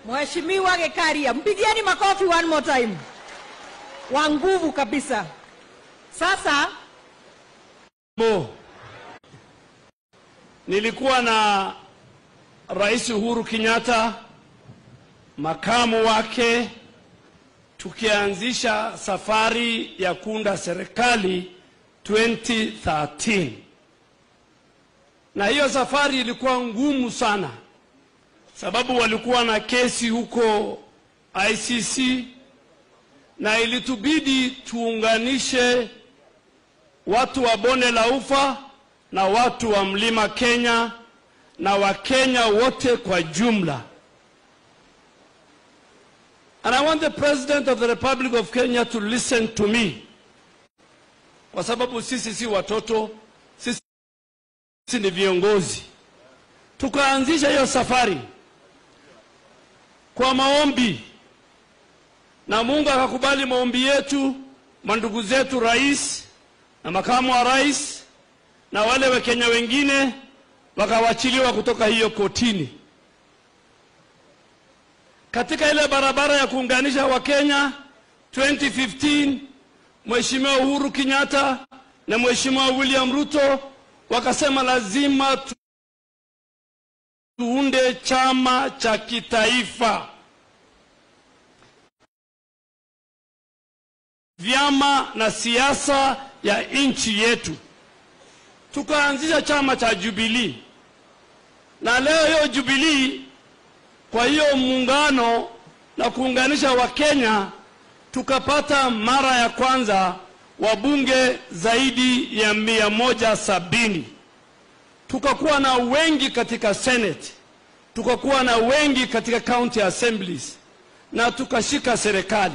Mheshimiwa Gekaria, mpigieni makofi one more time, wa nguvu kabisa. Sasa Bo. Nilikuwa na Rais Uhuru Kenyatta, makamu wake, tukianzisha safari ya kuunda serikali 2013. Na hiyo safari ilikuwa ngumu sana, sababu walikuwa na kesi huko ICC na ilitubidi tuunganishe watu wa bonde la ufa na watu wa mlima Kenya na Wakenya wote kwa jumla. And I want the President of the Republic of Kenya to listen to me, kwa sababu sisi si watoto, sisi ni viongozi. Tukaanzisha hiyo safari kwa maombi, na Mungu akakubali maombi yetu, mandugu zetu rais na makamu wa rais na wale Wakenya wengine wakawachiliwa kutoka hiyo kotini. Katika ile barabara ya kuunganisha Wakenya 2015, Mheshimiwa Uhuru Kenyatta na Mheshimiwa William Ruto wakasema lazima tu- tuunde chama cha kitaifa, vyama na siasa ya nchi yetu. Tukaanzisha chama cha Jubilee, na leo hiyo Jubilee, kwa hiyo muungano na kuunganisha Wakenya, tukapata mara ya kwanza wabunge zaidi ya mia moja sabini. Tukakuwa na wengi katika Senate, tukakuwa na wengi katika county assemblies na tukashika serikali.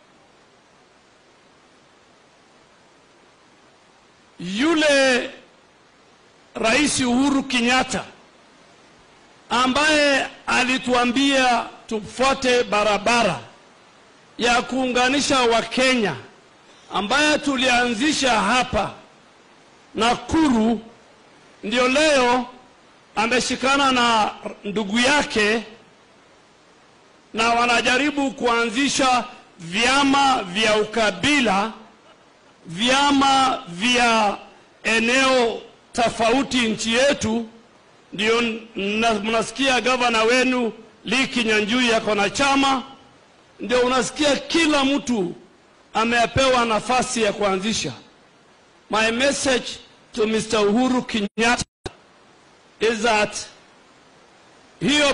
Yule Rais Uhuru Kenyatta ambaye alituambia tufuate barabara ya kuunganisha Wakenya ambaye tulianzisha hapa Nakuru, ndio leo ameshikana na ndugu yake na wanajaribu kuanzisha vyama vya ukabila, vyama vya eneo tofauti nchi yetu. Ndio na- mnasikia gavana wenu Lee Kinyanjui yako na chama, ndio unasikia kila mtu amepewa nafasi ya kuanzisha. My message to Mr. Uhuru Kenyatta is that hiyo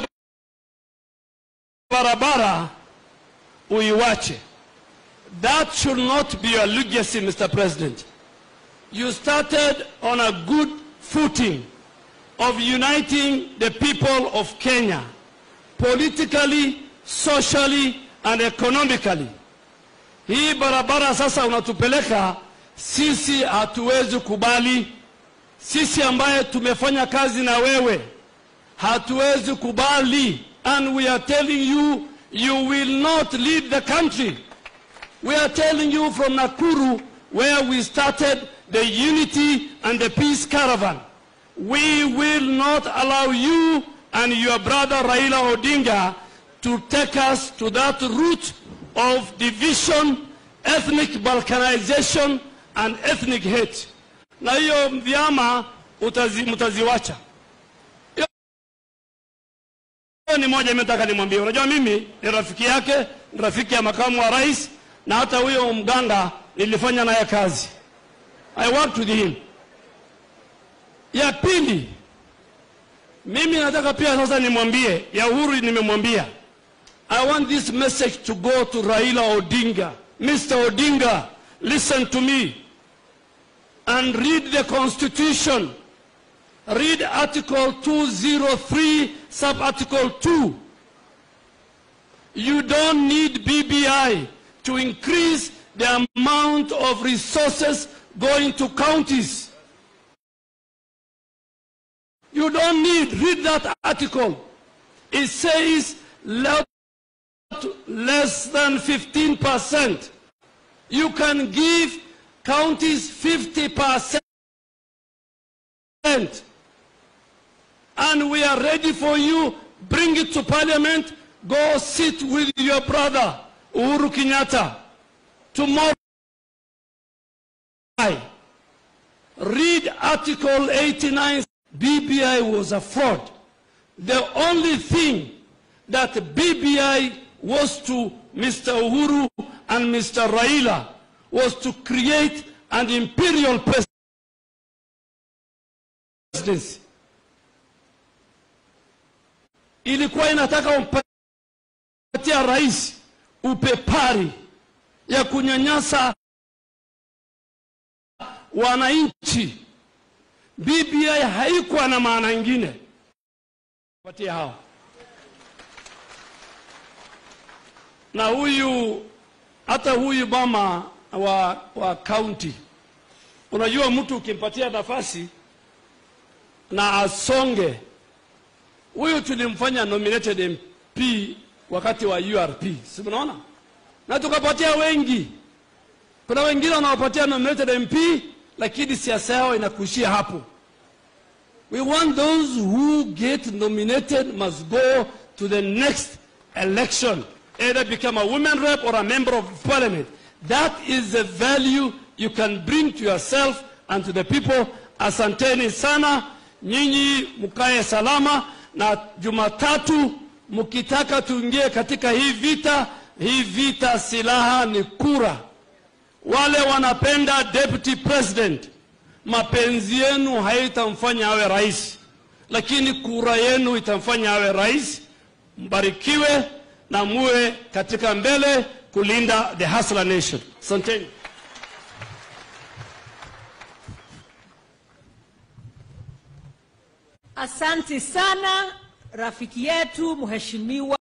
barabara uiwache. That should not be your legacy, Mr. President. You started on a good footing of uniting the people of Kenya politically, socially and economically. Hii barabara sasa unatupeleka sisi, hatuwezi kubali. Sisi ambaye tumefanya kazi na wewe hatuwezi kubali, and we are telling you you will not lead the country. We are telling you from Nakuru, where we started the unity and the peace caravan. We will not allow you and your brother Raila Odinga to take us to that route of division, ethnic balkanization and ethnic hate. Na hiyo vyama utazi, mtaziwacha. Hiyo ni moja imetaka nimwambie. Unajua mimi ni rafiki yake, ni rafiki ya makamu wa rais na hata huyo mganga nilifanya naye kazi. I worked with him. Ya pili, mimi nataka pia sasa nimwambie, ya Uhuru nimemwambia. I want this message to go to Raila Odinga. Mr. Odinga, listen to me and read the constitution. Read Article 203, sub-article 2. You don't need BBI to increase the amount of resources going to counties. You don't need, read that article. It says le- less than 15%. You can give counties 50%. And we are ready for you. Bring it to parliament. go sit with your brother Uhuru Kenyatta tomorrow. Read Article 89. BBI was a fraud. The only thing that BBI was to Mr. Uhuru and Mr. Raila was to create an imperial presidency. Ilikuwa inataka umpatia rais upepari ya kunyanyasa wananchi. BBI haikuwa na maana ingine patia hao na huyu hata huyu mama wa wa county, unajua mtu ukimpatia nafasi na asonge, huyu tulimfanya nominated MP wakati wa URP, si mnaona, na tukapatia wengi. Kuna wengine wanawapatia nominated MP, lakini siasa yao inakuishia hapo. We want those who get nominated must go to the next election, either become a women rep or a member of parliament. That is the value you can bring to yourself and to the people. Asanteni sana, nyinyi mkae salama, na Jumatatu mkitaka tuingie katika hii vita, hii vita silaha ni kura. Wale wanapenda deputy president mapenzi yenu haitamfanya awe rais, lakini kura yenu itamfanya awe rais. Mbarikiwe na muwe katika mbele kulinda the Hustler Nation. Asanteni. Asanti sana rafiki yetu mheshimiwa